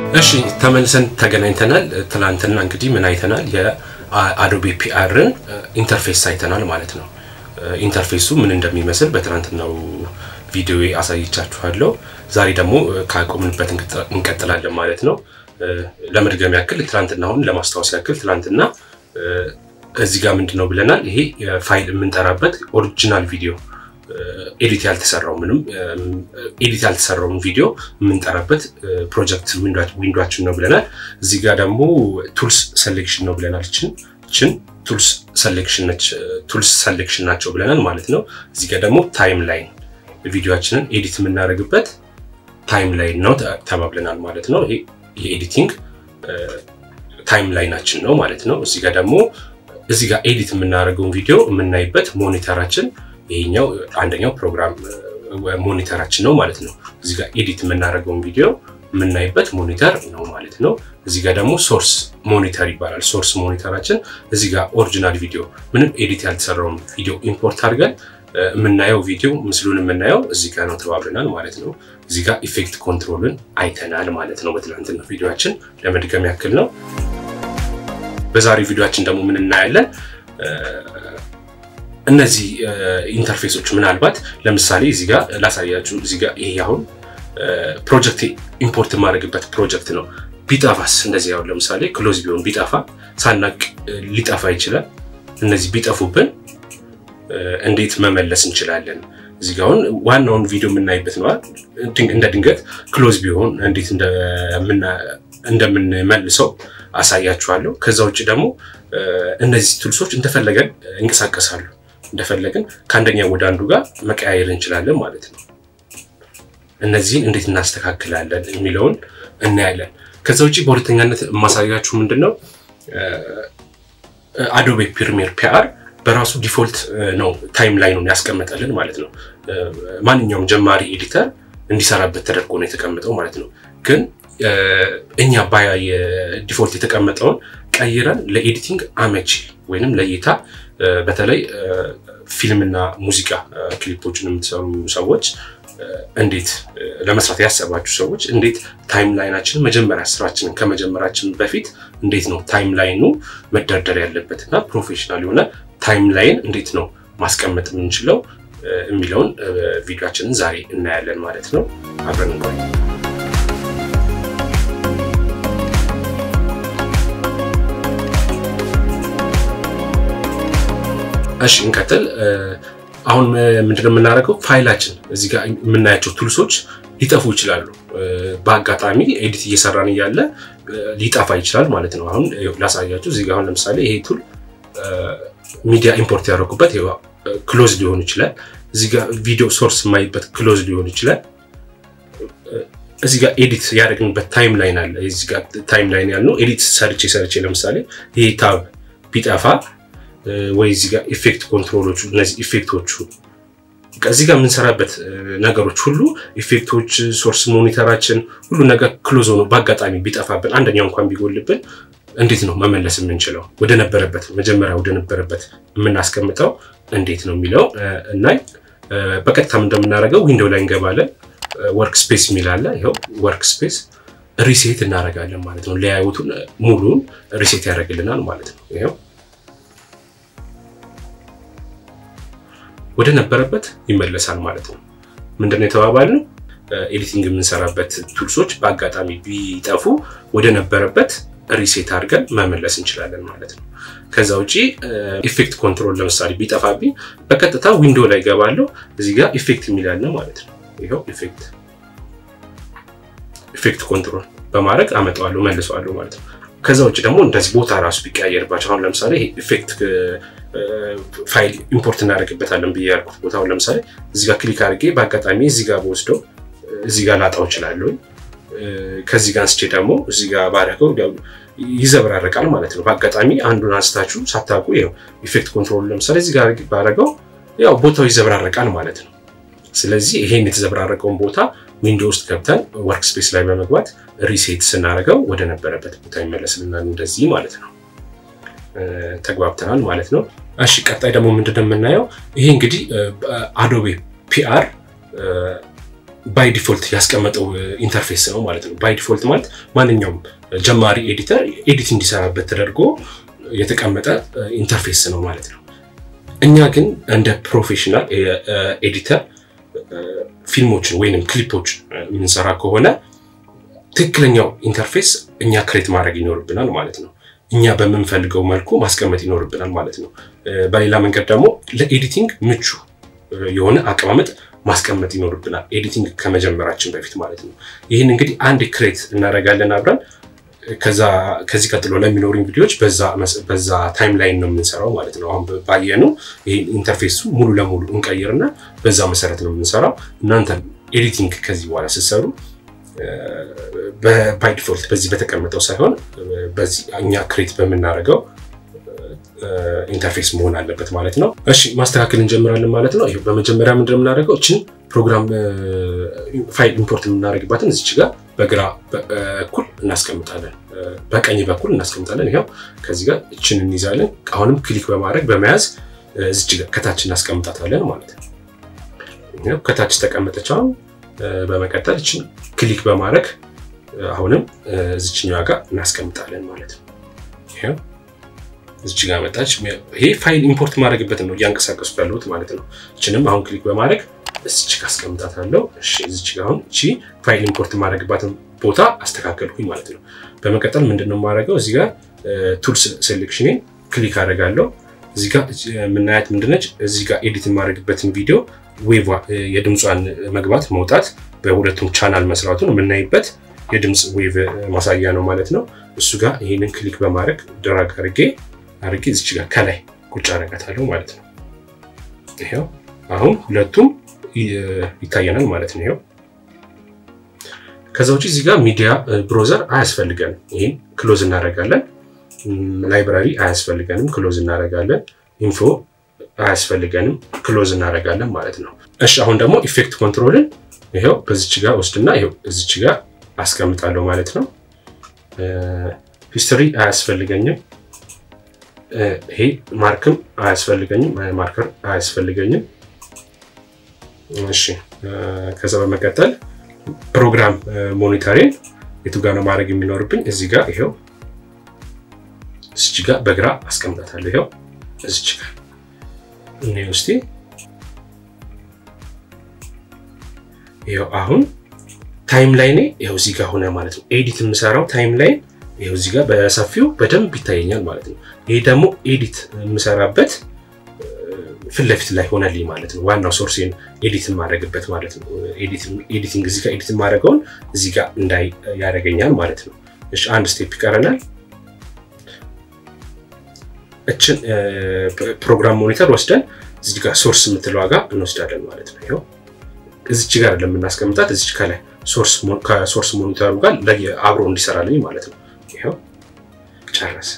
እሺ ተመልሰን ተገናኝተናል። ትናንትና እንግዲህ ምን አይተናል? የአዶቤ ፒአርን ኢንተርፌስ አይተናል ማለት ነው። ኢንተርፌሱ ምን እንደሚመስል በትናንትናው ቪዲዮ አሳይቻችኋለሁ። ዛሬ ደግሞ ካቆምንበት እንቀጥላለን ማለት ነው። ለመድገም ያክል ትናንትናውን ለማስታወስ ያክል ትናንትና እዚህ ጋር ምንድን ነው ብለናል? ይሄ ፋይል የምንጠራበት ኦሪጂናል ቪዲዮ ኤዲት ያልተሰራው ምንም ኤዲት ያልተሰራውን ቪዲዮ የምንጠራበት ፕሮጀክት ዊንዶችን ነው ብለናል። እዚህ ጋር ደግሞ ቱልስ ሴሌክሽን ነው ብለናል። ችን ችን ቱልስ ሴሌክሽን ነች ቱልስ ሴሌክሽን ናቸው ብለናል ማለት ነው። እዚህ ጋር ደግሞ ታይም ላይን ቪዲዮችንን ኤዲት የምናደርግበት ታይም ላይን ነው ተባብለናል ማለት ነው። ይሄ የኤዲቲንግ ታይም ላይናችን ነው ማለት ነው። እዚህ ጋር ደግሞ እዚህ ጋር ኤዲት የምናደርገውን ቪዲዮ የምናይበት ሞኒተራችን ይሄኛው አንደኛው ፕሮግራም ሞኒተራችን ነው ማለት ነው። እዚህ ጋር ኤዲት የምናደርገውን ቪዲዮ የምናይበት ሞኒተር ነው ማለት ነው። እዚህ ጋር ደግሞ ሶርስ ሞኒተር ይባላል። ሶርስ ሞኒተራችን እዚህ ጋር ኦሪጂናል ቪዲዮ ምንም ኤዲት ያልተሰራውን ቪዲዮ ኢምፖርት አድርገን የምናየው ቪዲዮ ምስሉን የምናየው እዚህ ጋር ነው ተባብለናል ማለት ነው። እዚህ ጋር ኢፌክት ኮንትሮልን አይተናል ማለት ነው በትናንትና ቪዲዮችን ለመድገም ያክል ነው። በዛሬ ቪዲዮችን ደግሞ ምን እናያለን? እነዚህ ኢንተርፌሶች ምናልባት ለምሳሌ እዚህ ጋር ላሳያችሁ። እዚህ ጋር ይሄ አሁን ፕሮጀክት ኢምፖርት የማድረግበት ፕሮጀክት ነው። ቢጠፋስ እንደዚህ አሁን ለምሳሌ ክሎዝ ቢሆን ቢጠፋ ሳናቅ ሊጠፋ ይችላል። እነዚህ ቢጠፉብን እንዴት መመለስ እንችላለን? እዚህ ጋር አሁን ዋናውን ቪዲዮ የምናይበት ነው። እንደ ድንገት ክሎዝ ቢሆን እንዴት እንደምንመልሰው አሳያችኋለሁ። ከዛ ውጭ ደግሞ እነዚህ ቱልሶች እንደፈለገን እንቀሳቀሳሉ። እንደፈለግን ከአንደኛ ወደ አንዱ ጋር መቀያየር እንችላለን ማለት ነው። እነዚህን እንዴት እናስተካክላለን የሚለውን እናያለን። ከዛ ውጭ በሁለተኛነት የማሳያችሁ ምንድን ነው አዶቤ ፕሪሚየር ፒአር በራሱ ዲፎልት ነው ታይም ላይኑን ያስቀመጠልን ማለት ነው። ማንኛውም ጀማሪ ኤዲተር እንዲሰራበት ተደርጎ ነው የተቀመጠው ማለት ነው። ግን እኛ ባያ የዲፎልት የተቀመጠውን ቀይረን ለኤዲቲንግ አመቺ ወይንም ለእይታ በተለይ ፊልምና ሙዚቃ ክሊፖችን የምትሰሩ ሰዎች እንዴት ለመስራት ያሰባችሁ ሰዎች እንዴት ታይም ላይናችንን መጀመሪያ ስራችንን ከመጀመራችን በፊት እንዴት ነው ታይም ላይኑ መደርደር ያለበት እና ፕሮፌሽናል የሆነ ታይም ላይን እንዴት ነው ማስቀመጥ የምንችለው የሚለውን ቪዲዮችንን ዛሬ እናያለን ማለት ነው። አብረን እንቆይ። እሺ እንቀጥል። አሁን ምንድነው የምናደርገው? ፋይላችን እዚህ ጋር የምናያቸው ቱልሶች ሊጠፉ ይችላሉ። በአጋጣሚ ኤዲት እየሰራን እያለ ሊጠፋ ይችላል ማለት ነው። አሁን ላሳያችሁ። እዚህ ጋር አሁን ለምሳሌ ይሄ ቱል ሚዲያ ኢምፖርት ያደረጉበት ክሎዝ ሊሆን ይችላል። እዚህ ጋር ቪዲዮ ሶርስ የማይበት ክሎዝ ሊሆን ይችላል። እዚህ ጋር ኤዲት ያደረግንበት ታይም ላይን አለ። እዚህ ጋር ታይም ላይን ያልነው ኤዲት ሰርቼ ሰርቼ ለምሳሌ ይሄ ታብ ቢጠፋ ወይ እዚህ ጋር ኢፌክት ኮንትሮሎቹ እነዚህ ኢፌክቶቹ እዚህ ጋር የምንሰራበት ነገሮች ሁሉ ኢፌክቶች፣ ሶርስ ሞኒተራችን ሁሉ ነገር ክሎዝ ሆኖ በአጋጣሚ ቢጠፋብን አንደኛው እንኳን ቢጎልብን እንዴት ነው መመለስ የምንችለው? ወደ ነበረበት መጀመሪያ ወደ ነበረበት የምናስቀምጠው እንዴት ነው የሚለው እናይ። በቀጥታም እንደምናደርገው ዊንዶው ላይ እንገባለን። ወርክ ስፔስ የሚል አለ። ይኸው ወርክ ስፔስ ሪሴት እናደርጋለን ማለት ነው። ለያዩቱን ሙሉን ሪሴት ያደርግልናል ማለት ነው። ይኸው ወደ ነበረበት ይመለሳል ማለት ነው። ምንድነው የተባባልነው? ኤዲቲንግ የምንሰራበት ቱልሶች በአጋጣሚ ቢጠፉ ወደ ነበረበት ሪሴት አድርገን መመለስ እንችላለን ማለት ነው። ከዛ ውጪ ኢፌክት ኮንትሮል ለምሳሌ ቢጠፋብኝ በቀጥታ ዊንዶ ላይ ገባለሁ። እዚህ ጋር ኢፌክት የሚላለ ማለት ነው። ይኸው ኢፌክት ኢፌክት ኮንትሮል በማድረግ አመጣዋለሁ መልሰዋለሁ ማለት ነው። ከዛ ውጭ ደግሞ እንደዚህ ቦታ ራሱ ቢቀያየርባቸው አሁን ለምሳሌ ኢፌክት ፋይል ኢምፖርት እናደርግበታለን ብዬ ያልኩት ቦታ አሁን ለምሳሌ እዚህ ጋር ክሊክ አድርጌ በአጋጣሚ እዚህ ጋር በወስደው እዚህ ጋር ላጣው እችላለሁ። ከዚህ ጋር አንስቼ ደግሞ እዚህ ጋር ባደረገው ይዘብራረቃል ማለት ነው። በአጋጣሚ አንዱን አንስታችሁ ሳታውቁ ይኸው ኢፌክት ኮንትሮል ለምሳሌ እዚህ ጋር ባደረገው ያው ቦታው ይዘብራረቃል ማለት ነው። ስለዚህ ይሄን የተዘብራረቀውን ቦታ ዊንዶ ውስጥ ገብተን ወርክ ስፔስ ላይ በመግባት ሪሴት ስናደርገው ወደ ነበረበት ቦታ ይመለስልናል እንደዚህ ማለት ነው። ተግባብተናል ማለት ነው። እሺ ቀጣይ ደግሞ ምንድነው የምናየው? ይሄ እንግዲህ አዶቤ ፒአር ባይ ዲፎልት ያስቀመጠው ኢንተርፌስ ነው ማለት ነው። ባይ ዲፎልት ማለት ማንኛውም ጀማሪ ኤዲተር ኤዲት እንዲሰራበት ተደርጎ የተቀመጠ ኢንተርፌስ ነው ማለት ነው። እኛ ግን እንደ ፕሮፌሽናል ኤዲተር ፊልሞችን ወይንም ክሊፖችን የምንሰራ ከሆነ ትክክለኛው ኢንተርፌስ እኛ ክሬት ማድረግ ይኖርብናል ማለት ነው። እኛ በምንፈልገው መልኩ ማስቀመጥ ይኖርብናል ማለት ነው። በሌላ መንገድ ደግሞ ለኤዲቲንግ ምቹ የሆነ አቀማመጥ ማስቀመጥ ይኖርብናል፣ ኤዲቲንግ ከመጀመራችን በፊት ማለት ነው። ይህን እንግዲህ አንድ ክሬት እናደርጋለን አብረን ከዚህ ቀጥሎ ለሚኖሩኝ ቪዲዮዎች በዛ ታይም ላይን ነው የምንሰራው ማለት ነው። አሁን ባየኑ ይህን ኢንተርፌሱ ሙሉ ለሙሉ እንቀይርና በዛ መሰረት ነው የምንሰራው። እናንተ ኤዲቲንግ ከዚህ በኋላ ስትሰሩ ባይ ዲፎልት በዚህ በተቀመጠው ሳይሆን በዚህ እኛ ክሬት በምናደርገው ኢንተርፌስ መሆን አለበት ማለት ነው። እሺ ማስተካከል እንጀምራለን ማለት ነው። ይኸው በመጀመሪያ ምንድን ነው የምናደርገው? እችን ፕሮግራም ፋይል ኢምፖርት የምናደርግባትን እዚች ጋር በግራ በኩል እናስቀምጣለን፣ በቀኝ በኩል እናስቀምጣለን። ይኸው ከዚህ ጋር እችን እንይዛለን። አሁንም ክሊክ በማድረግ በመያዝ እዚች ጋር ከታች እናስቀምጣታለን ማለት ነው። ከታች ተቀመጠች። አሁን በመቀጠል እችን ክሊክ በማድረግ አሁንም እዚችኛዋ ጋር እናስቀምጣለን ማለት ነው። ይኸው እዚች ጋር መጣች። ይሄ ፋይል ኢምፖርት ማድረግበትን ነው እያንቀሳቀሱ ያለሁት ማለት ነው። እችንም አሁን ክሊክ በማድረግ እዚች ጋር አስቀምጣታለሁ። እሺ እዚች ጋር አሁን እቺ ፋይል ኢምፖርት ማድረግባትን ቦታ አስተካከልኩኝ ማለት ነው። በመቀጠል ምንድነው የማደርገው? እዚህ ጋር ቱልስ ሴሌክሽኔን ክሊክ አደርጋለሁ። እዚህ ጋር የምናያት ምንድነች? እዚህ ጋር ኤዲት የማድረግበትን ቪዲዮ ዌቭ የድምጿን መግባት መውጣት በሁለቱም ቻናል መስራቱን የምናይበት የድምፅ ዌቭ ማሳያ ነው ማለት ነው። እሱ ጋር ይህንን ክሊክ በማድረግ ድራግ አድርጌ አድርጌ እዚች ጋር ከላይ ቁጭ አደርጋታለሁ ማለት ነው። ይኸው አሁን ሁለቱም ይታየናል ማለት ነው። ይኸው ከዛ ውጭ እዚህ ጋር ሚዲያ ብሮዘር አያስፈልገንም። ይህን ክሎዝ እናደርጋለን። ላይብራሪ አያስፈልገንም፣ ክሎዝ እናደርጋለን። ኢንፎ አያስፈልገንም፣ ክሎዝ እናደርጋለን ማለት ነው። እሺ አሁን ደግሞ ኢፌክት ኮንትሮልን ይኸው በዚች ጋር ወስድና ይኸው እዚች ጋር አስቀምጣለሁ ማለት ነው። ሂስትሪ አያስፈልገኝም። ይሄ ማርክም አያስፈልገኝም፣ ማርከር አያስፈልገኝም። እሺ ከዛ በመቀጠል ፕሮግራም ሞኒተሪን የቱ ጋር ነው ማድረግ የሚኖርብኝ? እዚህ ጋር ይኸው እዚች ጋር በግራ አስቀምጣታለሁ። ይኸው እዚች ጋር እኔ ውስጤ ይኸው አሁን ታይም ላይኔ ይኸው እዚህ ጋር ሆነ ማለት ነው። ኤዲት የምሰራው ታይም ላይን ይኸው እዚህ ጋር በሰፊው በደንብ ይታየኛል ማለት ነው። ይሄ ደግሞ ኤዲት የምሰራበት ፊት ለፊት ላይ ሆነልኝ ማለት ነው። ዋናው ሶርሴን ኤዲት የማደርግበት ማለት ነው። ኤዲቲንግ እዚህ ጋር ኤዲት የማደርገውን እዚህ ጋር እንዳይ ያደርገኛል ማለት ነው። እሺ አንድ ስቴፕ ይቀረናል። እችን ፕሮግራም ሞኒተር ወስደን እዚህ ጋር ሶርስ የምትለዋ ጋር እንወስዳለን ማለት ነው። ይኸው እዚች ጋር ለምናስቀምጣት እዚች ከላይ ከሶርስ ሞኒተሩ ጋር አብሮ እንዲሰራልኝ ማለት ነው። ይኸው ጨረሰ።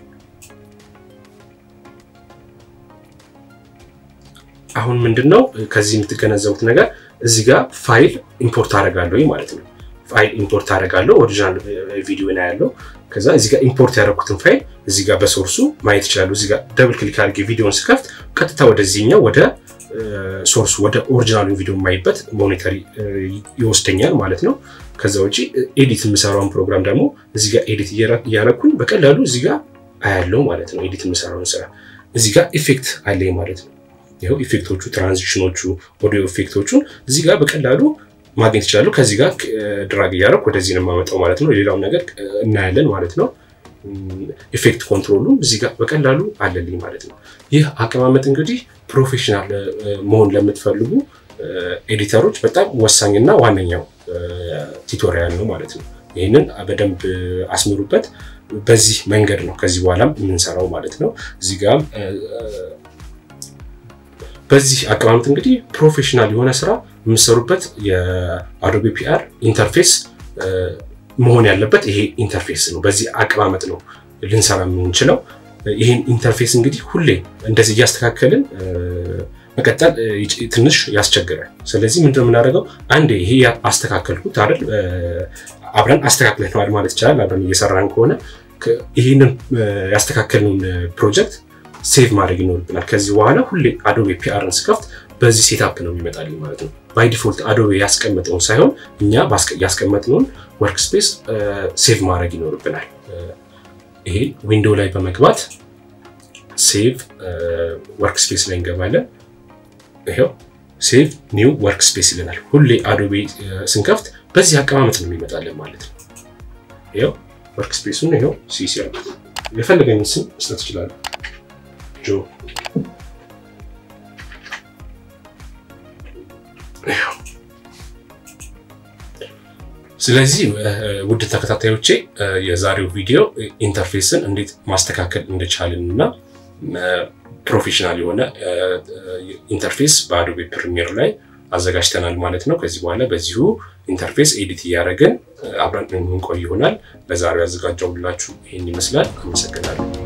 አሁን ምንድን ነው ከዚህ የምትገነዘቡት ነገር እዚህ ጋር ፋይል ኢምፖርት አደርጋለሁ ማለት ነው። ፋይል ኢምፖርት አደርጋለሁ ኦሪጂናል ቪዲዮ ነው ያለው። ከዛ እዚህ ጋር ኢምፖርት ያደረኩትን ፋይል እዚህ ጋር በሶርሱ ማየት ይችላሉ። እዚህ ጋር ደብል ክሊክ አድርጌ ቪዲዮን ስከፍት ቀጥታ ወደዚህኛው ወደ ሶርሱ ወደ ኦሪጂናሉ ቪዲዮ የማይበት ሞኒተሪ ይወስደኛል ማለት ነው። ከዛ ውጭ ኤዲት የምሰራውን ፕሮግራም ደግሞ እዚህ ጋር ኤዲት እያረኩኝ በቀላሉ እዚህ ጋር አያለው ማለት ነው። ኤዲት የምሰራውን ስራ እዚህ ጋር ኢፌክት አለኝ ማለት ነው። ይኸው ኢፌክቶቹ፣ ትራንዚሽኖቹ፣ ኦዲዮ ኢፌክቶቹን እዚህ ጋር በቀላሉ ማግኘት ይችላሉ። ከዚህ ጋር ድራግ እያደረኩ ወደዚህ ነው የማመጣው ማለት ነው። ሌላውን ነገር እናያለን ማለት ነው። ኢፌክት ኮንትሮሉም እዚህ ጋር በቀላሉ አለልኝ ማለት ነው። ይህ አቀማመጥ እንግዲህ ፕሮፌሽናል መሆን ለምትፈልጉ ኤዲተሮች በጣም ወሳኝና ዋነኛው ቱቶሪያል ነው ማለት ነው። ይህንን በደንብ አስምሩበት። በዚህ መንገድ ነው ከዚህ በኋላም የምንሰራው ማለት ነው። እዚህ ጋር በዚህ አቀማመጥ እንግዲህ ፕሮፌሽናል የሆነ ስራ የምሰሩበት የአዶቤ ፒአር ኢንተርፌስ መሆን ያለበት ይሄ ኢንተርፌስ ነው። በዚህ አቀማመጥ ነው ልንሰራ የምንችለው። ይህን ኢንተርፌስ እንግዲህ ሁሌ እንደዚህ እያስተካከልን መቀጠል ትንሽ ያስቸግራል። ስለዚህ ምንድነው የምናደርገው? አንዴ ይሄ አስተካከልኩት አይደል፣ አብረን አስተካክለነዋል ማለት ይቻላል። አብረን እየሰራን ከሆነ ይህንን ያስተካከልነውን ፕሮጀክት ሴቭ ማድረግ ይኖርብናል። ከዚህ በኋላ ሁሌ አዶቤ ፒአርን ስከፍት በዚህ ሴታፕ ነው የሚመጣልኝ ማለት ነው። ባይ ዲፎልት አዶቤ ያስቀመጠውን ሳይሆን እኛ ያስቀመጥነውን ወርክ ስፔስ ሴቭ ማድረግ ይኖርብናል። ይሄ ዊንዶው ላይ በመግባት ሴቭ ወርክ ስፔስ ላይ እንገባለን። ይሄው ሴቭ ኒው ወርክ ስፔስ ይለናል። ሁሌ አዶቤ ስንከፍት በዚህ አቀማመጥ ነው የሚመጣለን ማለት ነው። ይሄው ወርክ ስፔሱን ይሄው ሲሲ የፈለገኝ ስም መስጠት ይችላል። ጆ ስለዚህ ውድ ተከታታዮቼ የዛሬው ቪዲዮ ኢንተርፌስን እንዴት ማስተካከል እንደቻልን እና ፕሮፌሽናል የሆነ ኢንተርፌስ በአዶቤ ፕሪሚየር ላይ አዘጋጅተናል ማለት ነው። ከዚህ በኋላ በዚሁ ኢንተርፌስ ኤዲት እያደረግን አብረን የምንቆይ ይሆናል። ለዛሬው ያዘጋጀውላችሁ ይህን ይመስላል። አመሰግናለሁ።